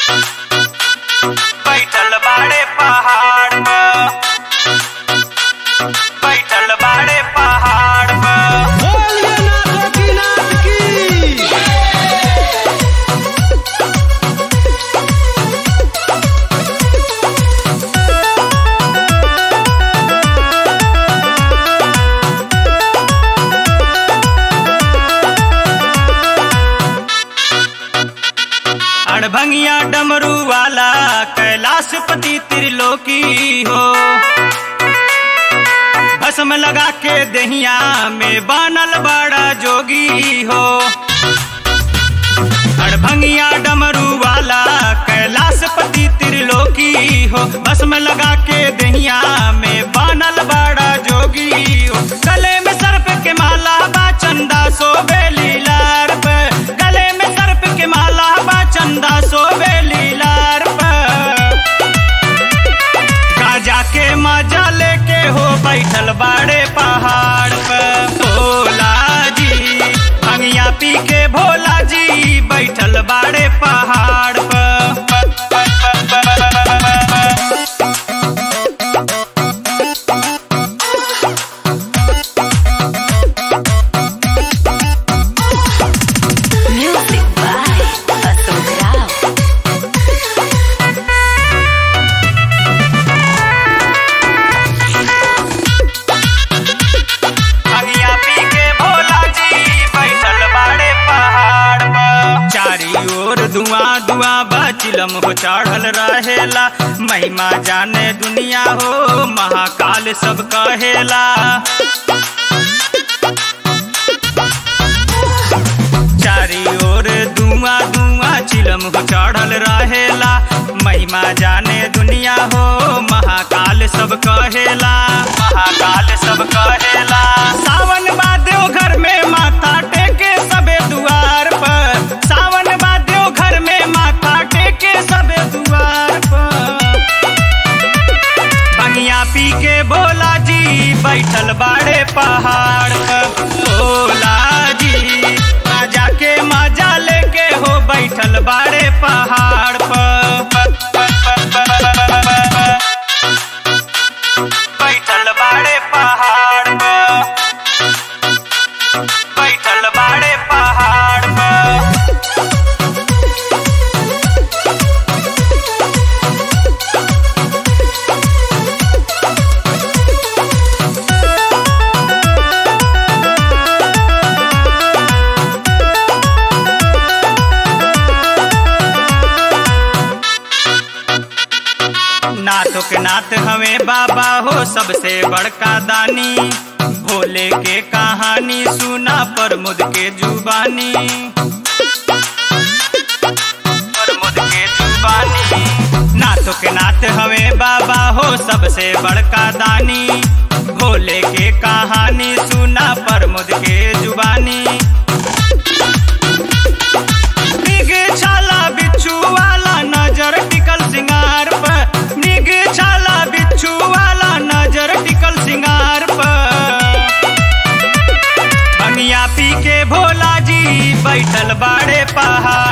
बैठल बाड़े पहाड़ पर बैठल बाड़े पहाड़ पर बोलिए नाथ की नाथ की अड़भंगिया डमरू वाला कैलाश पति त्रिलोकी हो भस्म लगा के दहिया में बानल बड़ा जोगी हो अड़भंगिया डमरू वाला कैलाश पति त्रिलोकी हो भस्म लगा के दहिया में बानल बड़ा जोगी हो गले में सर्प के माला बा चंदा सोबे लीलार पे गले में सर्प के माला बा चंदा सोबे लीलार पे गाजा के मजा लेके हो बैठल बाड़े पहाड़ पे भोला जी भंगिया पी के भोला जी बैठल बाड़े पहाड़ पे Music by Atul Rao. भंगिया पी के भोला जी बैठल बाड़े पहाड़ पर चारी ओर धुआं धुआं बचिलम हो चढ़ल रहेला महिमा जाने दुनिया हो महाकाल सब कहेला चारी ओर धुआं धुआं चिलम हो चढ़ल रहेला महिमा जाने दुनिया हो महाकाल सब कहेला महाकाल सब कहेला सावन बादेव घर में माथा टेके सबे दुआर पर सावन बादेव घर में माथा टेके सबे दुआर पर बंगिया पी के भोला जी बैठल बाड़े पहाड़ पर भोला जी मजा के मजा लेके हो बैठल बाड़े पहाड़ पर बैठल बाड़े पहाड़ पर बैठल बाड़े पहाड़ पर नाथों के नाथ हमें बाबा हो सबसे बड़का दानी भोले के कहानी सुना प्रमुद के जुबानी प्रमुद के जुबानी नाथों के नाथ हमें बाबा हो सबसे बड़का दानी भोले के कहानी सुना प्रमुद के जुबानी निग छाला बिच्छू वाला नजर टिकल सिंगार पर निग छाला बिच्छू वाला नजर टिकल सिंगार पर बनिया पी के भोला जी बैठल बाड़े पहाड़